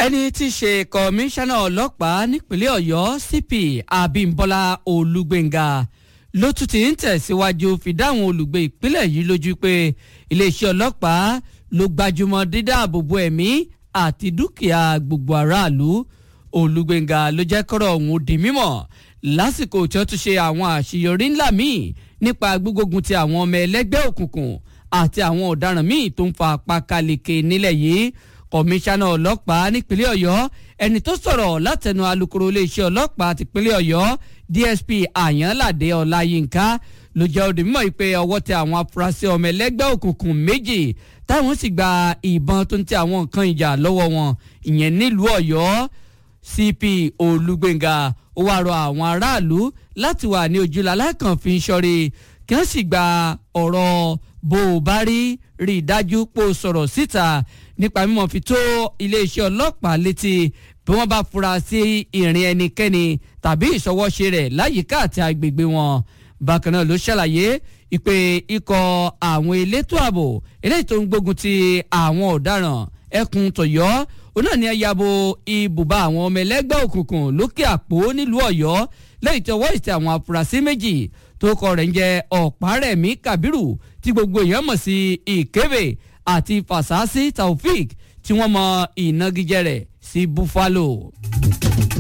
ẹni tí í ṣe kọmíṣánná ọlọ́pàá nípínlẹ̀ ọ̀yọ́ cp abímbọ́lá olúgbénga ló tún ti ń tẹ̀síwájú fi dáhùn olùgbé ìpínlẹ̀ yìí lójú pé iléeṣẹ́ ọlọ́pàá ló gbajúmọ̀ dídáàbòbò ẹ̀mí àti dúkìá gbogbo aráàlú olúgbénga ló jẹ́ kọ́rọ̀ ọ̀hún di mímọ̀ lásìkò tí wọ́n tún ṣe àwọn àṣeyọrí ńlá míì nípa gbígbógun ti àwọn ọmọ ẹlẹ́gbẹ́ òkùnkùn àti àwọn ọ̀daràn míì tó ń fa apákáleke nílẹ̀ yìí kọmíṣánná ọlọ́pàá nípínlẹ̀ ọ̀yọ́ ẹni tó sọ̀rọ̀ látẹnu alukoro iléeṣẹ́ ọlọ́pàá tìpínlẹ̀ ọ̀yọ́ dsp àyànládé ọláyínká ló jẹ́ òdì mímọ́ pé ọwọ́ tẹ àwọn afurasí ọmọ ẹlẹ́gbẹ́ òkùnkùn méjì táwọn sì gba ìbọn tó ń tẹ àwọn nǹkan ìjà lọ́wọ́ wọn ìyẹn nílùú ọ̀yọ́ cp olúgbénga ó wáá rọ àwọn aráàlú láti wà ní ojúlá kan fi ń ṣọ́rí kí wọ́n sì gba ọ̀rọ̀ bó o bá rí rí i dájú pé o sọ̀rọ̀ síta nípa mímọ́ fi tó iléeṣẹ́ ọlọ́pàá létí bí wọ́n bá fura sí ìrìn ẹnikẹ́ni tàbí ìṣọwọ́ṣe rẹ̀ láyìíká àti agbègbè wọn bákan náà ló ṣàlàyé ìpè ikọ̀ àwọn elétò ààbò eléyìí tó ń gbógun ti àwọn ọ̀daràn ẹkùn tọ̀yọ́ òun náà ní ẹ̀yàbò ibùba àwọn ọmọ ẹlẹ́gbẹ́ òkùnkùn lókè àpò nílùú ọ̀yọ́ lẹ́yìn tí ọwọ́ ìtẹ̀ àwọn afurasí méjì tó kọ rẹ̀ ń jẹ́ ọ̀párẹ̀mí kabiru tí gbogbo èèyàn mọ̀ sí ìkébè àti fasasi taofik tí wọ́n mọ ìnagijẹ rẹ̀ sí buffalo.